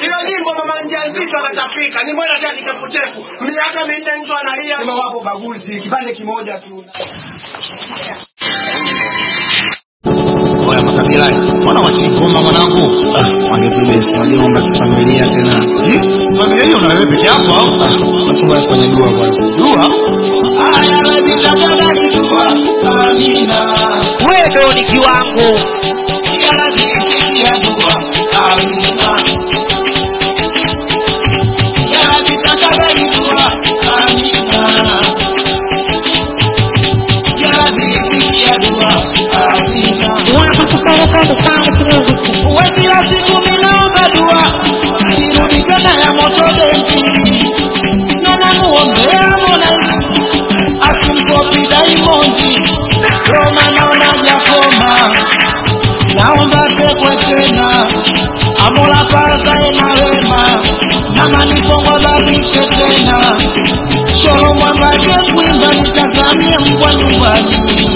Hiyo nyimbo mama mjamzito anatapika, ni mwana cha kichefuchefu. Miaka minne mtu analia. Sema wapo baguzi, kipande kimoja tu. Oya makabila, mbona wachingomba mwanangu? Ah, wangezubesi wajomba kifamilia tena. Familia hiyo na wewe peke yako au? Ah, basi bwana fanya dua kwanza. Dua? Aya rabbi takabali dua. Amina. wewe ndo ni kiwango Ya rabbi itikia dua. Amina. Ya rabbi takabali dua. Amina. Ya rabbi itikia dua. Amina. Uwe kila siku minaomba dua nirudi tena ya moto benki na namuombea Mola asimkopi Daimondi Roma naona jakoma naomba tekwe tena amola pazae na wema na manifongo babishe tena shoro mwambaje kuimba nitazamie mbwa nyumbani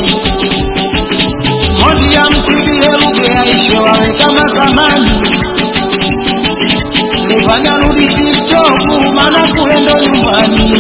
mondi ya mtibie lughe yaishe wawe kama zamani lefanya rudi tiktoku mana kuendo nyumbani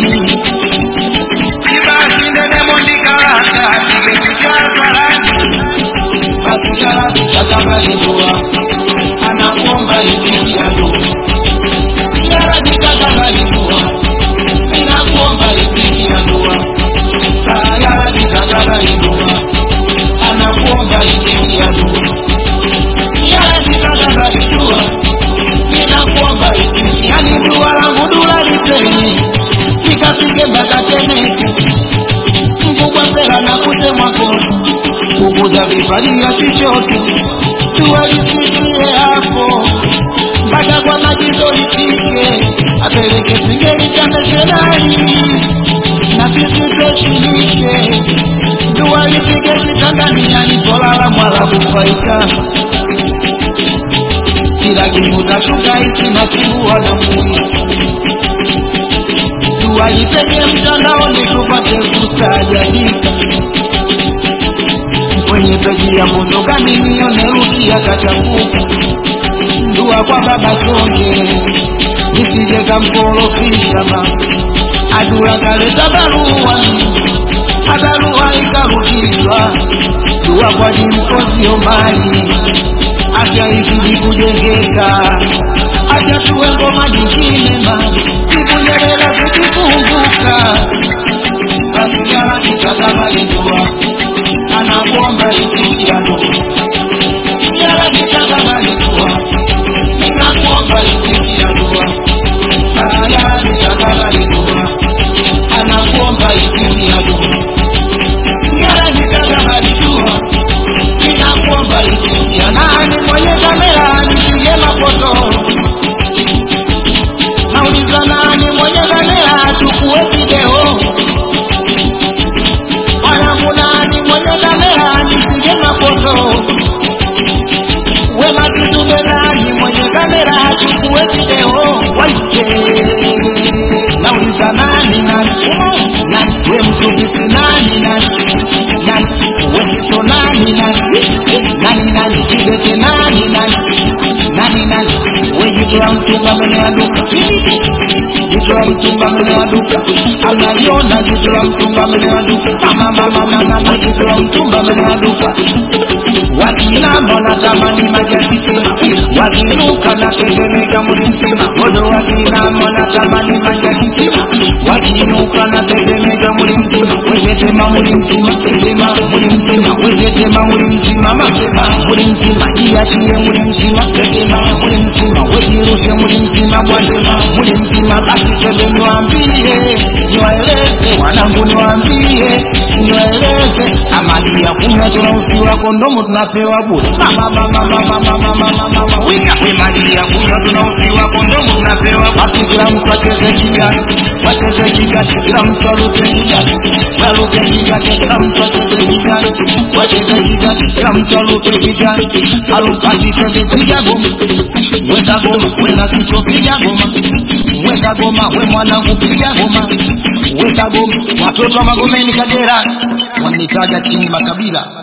ibasi nene mondi karata tigetuchazarani basi karatu chakakalidua anakuomba itikiado yarabi chakakalidua inakuomba itikiadua yarabi chakakalidua anakuomba itikia dua yaratitaka dua ninakuomba itikia yani dua langu dula liteni ikafike mpaka temeke mkubwa sera na kutemwa kono kukuza vipaji vya kichoto dua lisikie hapo mpaka kwa majizo litike apeleke singeli kandeshedari na sisi toshirike dua lipige kitandani alipolala mwala kufaita kila kimutashuka isi nasibua na mui dua lipige mtandaoni tupate kustaajabika kwenye peji ya muzokani nione rukia kachafuka dua kwa baba chonge nisije kamkorofisha ma adura kaleta barua abarua ikarudishwa dua kwa jimkozio mali afya izidi kujengeka afya tuwe ngoma nyingine ma ikunyerera zikifunguka basi yala kisakamalidua anakuomba itikiano yala kisakamalidua inakuomba itikianua yala kisakamalidua anakuomba itikianua yala kisakamalidua inakuomba itikia nani mwenye kamera nipige mafoto nauliza nani mwenye kamera chukue video mwanangu nani mwenye kamera nipige mafoto wema kizube nani mwenye kamera achukue video waite nauliza nani nani nani we mtubisi nani nani nani wesiso nani nani nani nani kibete nani nani nani nani wejitoa mtumba mbele ya duka jitoa mtumba mbele ya duka analiona jitoa mtumba mbele ya duka mama mama mama jitoa mtumba mbele ya duka wakinama natamani majalisema wakinuka na tetemeka mwili mzima modo wakinama natamani majalisema wakinuka na tetemeka mwili mzima wetetema mwili mzima tetema mwili mzima wetetema mwili mzima masema mwili mzima jiachie mwili mzima tetema mwili mzima wejirushe mwili mzima bwatema mwili mzima basi tebe niwaambie niwaeleze wanangu niwaambie niwaeleze amali ya kunywa tunausiwa kondomu tunapewa bure mama mama mama mama mama mama wika we mali ya kunywa tunausiwa kondomu tunapewa basi kila mtu acheze kigani wacheze kigani kila mtu aruke kigani waruke kigani kila mtu acheze kigani wacheze kigani kila mtu aruke kigani alupasi twende piga goma weka goma wena siso piga goma weka goma we mwanangu piga goma weka goma watoto wa magomeni kagera wananitaja chini makabila